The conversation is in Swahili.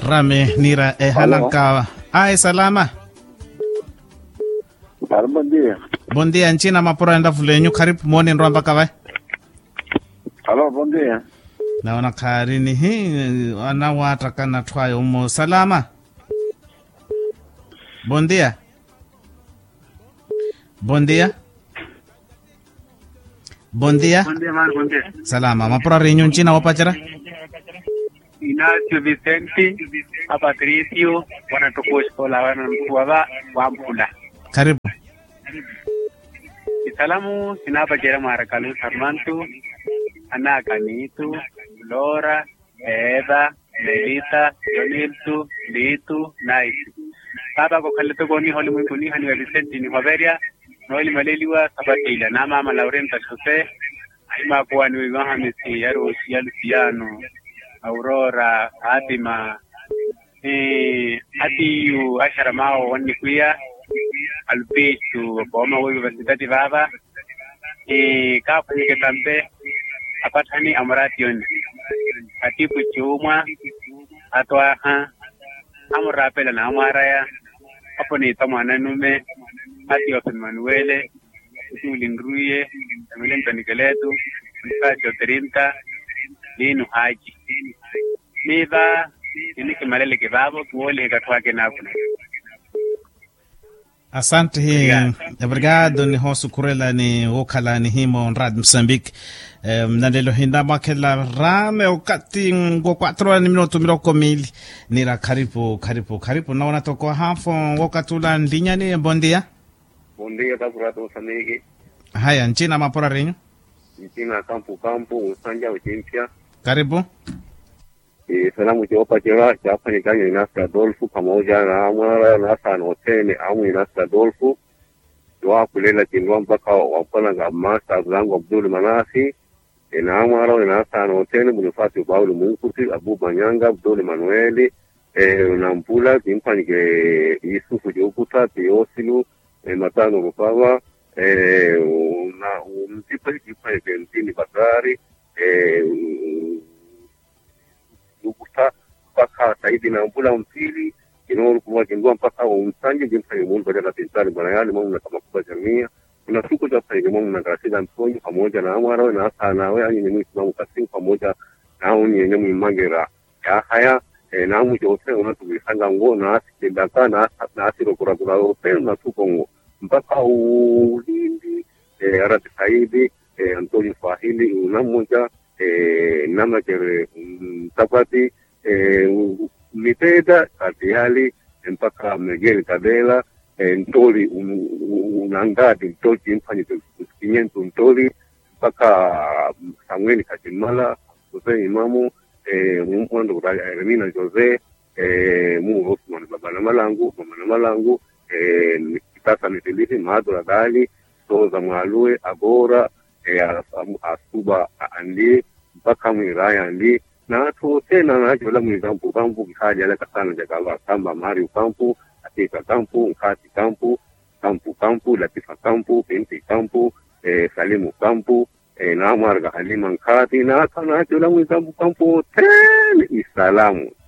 rame nira e halanka ai salama Claro, bom dia. bom dia nchina mapura enda fulenyu karibu moni nrwamba kavai Alô, bom dia. naona karini hi anawata kana twayo umo salama bom dia bom dia bom dia Bom dia, mano, bom dia. salama mapura rinyu nchina wapachira Ignacio Vicente, a Patricio, wanatukuskola wanamtuwava wampula. karibu Isalamu sinapa jera marakalu sarmantu, ana kanitu, Lora, Eva, Melita, Joniltu, Litu, Naitu. Baba ko kalito ko ni holi mwingu ni hani wa Vicente ni Hoveria, noeli maleliwa sabatila na mama Laurenta Jose, ima kuwa ni wiwahamisi ya Rusi, ya Luciano, Aurora, Fatima, eh, Atiyu, Ashara Mao, wani kuya, Albisu, Boma Universidade Baba, eh, Kapu Nyike Tambe, Apatani Amration, Atipu Chumwa, Atwaha, Amurapela na Amaraya, hapo ni Tamwana Nume, Ati of Manuele, Tulingruye, Emile Mtanikeletu, Mfasio Trinta, Linu Haji. Niva, iniki malele kibabo, kuole katwake nakuna. asante hi obrigado ni hosu kurela ni wokhala ni himo nrad mozambique um, na lelo hinda makela rame ukati ngo 4 ni minuto miroko mili nira karibu karibu karibu naona toko hafo wokatula ndinyani bondia Bom dia, tá por Moçambique. haya nchina mapora renyu Nchina Campo Campo, Usanja Uchimpia. karibu E salamu chiopa chira chapa ni kanyo Inasi Adolfu pamoja na Amara Nasa Notene amu Inasi Adolfu. Dua kulela chindwa mpaka wapana nga Masta Zangu Abdul Manasi. Ina Amara Inasa Notene Munifati Ubaulu Munkuti Abu Manyanga Abdul Manueli. E, Nampula Kimpani ke Yusufu Jokuta Teosilu e, Matano Rupawa. E, na umtipa kipa ke Ntini Bakari. E, ukuta mpaka saidi na mbula mpili inoru kuwa kindua mpaka umsanje jimsa imulu badala tintali bwana yali mamu na kama kuba jamia kuna siku za saidi mamu na kasida mtonyi pamoja na amara na asa nawe anyi ni mwisi mamu kasing pamoja na uni yenye mwimangera ya haya e, na amu jose unatubisanga ngo na asi kindaka na asa na asi rokura kura upenu na tuko ngo mpaka ulindi e, arati saidi e, antoni fahili unamoja eh, namakere mtapati eh, miteda katihali mpaka megeli kadela eh, ntoli un- un- unangadi ntoli chimfanyi kinyentu ntoli mpaka samueli katimala jose imamu eh, mumwando remina jose eh, mu osman babana malangu mamana malangu eh, kitasa mitilisi maadura gali toza mwalue agora eh, as- asuba andi mpaka mwiraya andi na to tena na jola mwizampu kampu kikaja la kasana jagala kamba mari kampu atika kampu nkati kampu kampu kampu latifa kampu binti kampu eh, salimu kampu eh, na marga halima nkati na kana jola mwizampu kampu tena isalamu